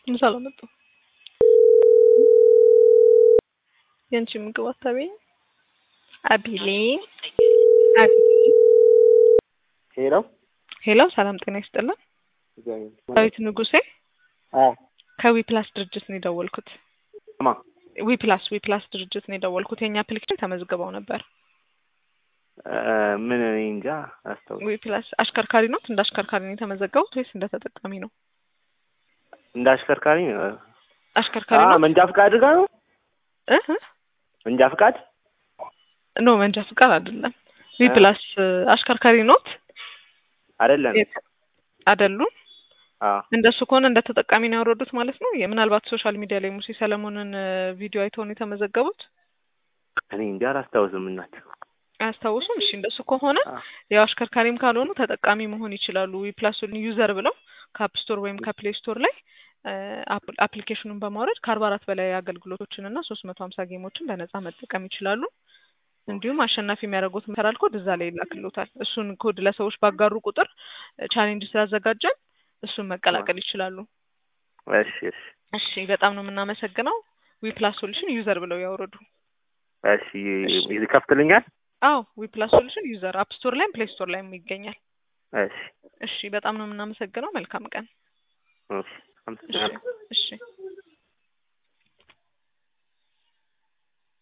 ምሳ አላመጣም። የአንቺ ምግብ አታበይኝ አቢሌ አቢሌ። ሄሎ ሄሎ ሰላም ጤና ይስጥልን። ዳዊት ንጉሴ ከዊ ፕላስ ድርጅት ነው የደወልኩት። ማ ዊ ፕላስ ዊ ፕላስ ድርጅት ነው የደወልኩት። የእኛ አፕሊኬሽን ተመዝግበው ነበር። ምን እኔ እንጃ አስታውስ ዊ ፕላስ አሽከርካሪ ነው እንደ አሽከርካሪ ነው የተመዘገቡት ወይስ እንደ ተጠቃሚ ነው? እንደ አሽከርካሪ ነው። አሽከርካሪ አ ነው መንጃ ፍቃድ ጋር ነው። እ እ መንጃ ፍቃድ ኖ መንጃ ፍቃድ አይደለም። ዊ ፕላስ አሽከርካሪ ኖት አይደለም። አይደሉም። አ እንደሱ ከሆነ እንደ ተጠቃሚ ነው ያወረዱት ማለት ነው። ምናልባት ሶሻል ሚዲያ ላይ ሙሴ ሰለሞንን ቪዲዮ አይተው ነው የተመዘገቡት። እኔ እንጃ አላስታውስም። እናት አያስታውሱም? እሺ እንደሱ ከሆነ አ ያው አሽከርካሪም ካልሆኑ ተጠቃሚ መሆን ይችላሉ። ዊፕላሱን ዩዘር ብለው ከአፕ ስቶር ወይም ከፕሌይ ስቶር ላይ አፕሊኬሽኑን በማውረድ ከአርባ አራት በላይ አገልግሎቶችን እና ሶስት መቶ ሀምሳ ጌሞችን በነጻ መጠቀም ይችላሉ። እንዲሁም አሸናፊ የሚያደርጉት መሰራል ኮድ እዛ ላይ ይላክሎታል። እሱን ኮድ ለሰዎች ባጋሩ ቁጥር ቻሌንጅ ስላዘጋጀን እሱን መቀላቀል ይችላሉ። እሺ እሺ እሺ በጣም ነው የምናመሰግነው። ዊፕላስ ሶሉሽን ዩዘር ብለው ያውረዱ። እሺ ይከፍትልኛል። አዎ ዊፕላስ ሶሉሽን ዩዘር አፕ ስቶር ላይም ፕሌይ ስቶር ላይም ይገኛል። እሺ እሺ በጣም ነው የምናመሰግነው። መልካም ቀን። እሺ አመሰግናለሁ። እሺ እሺ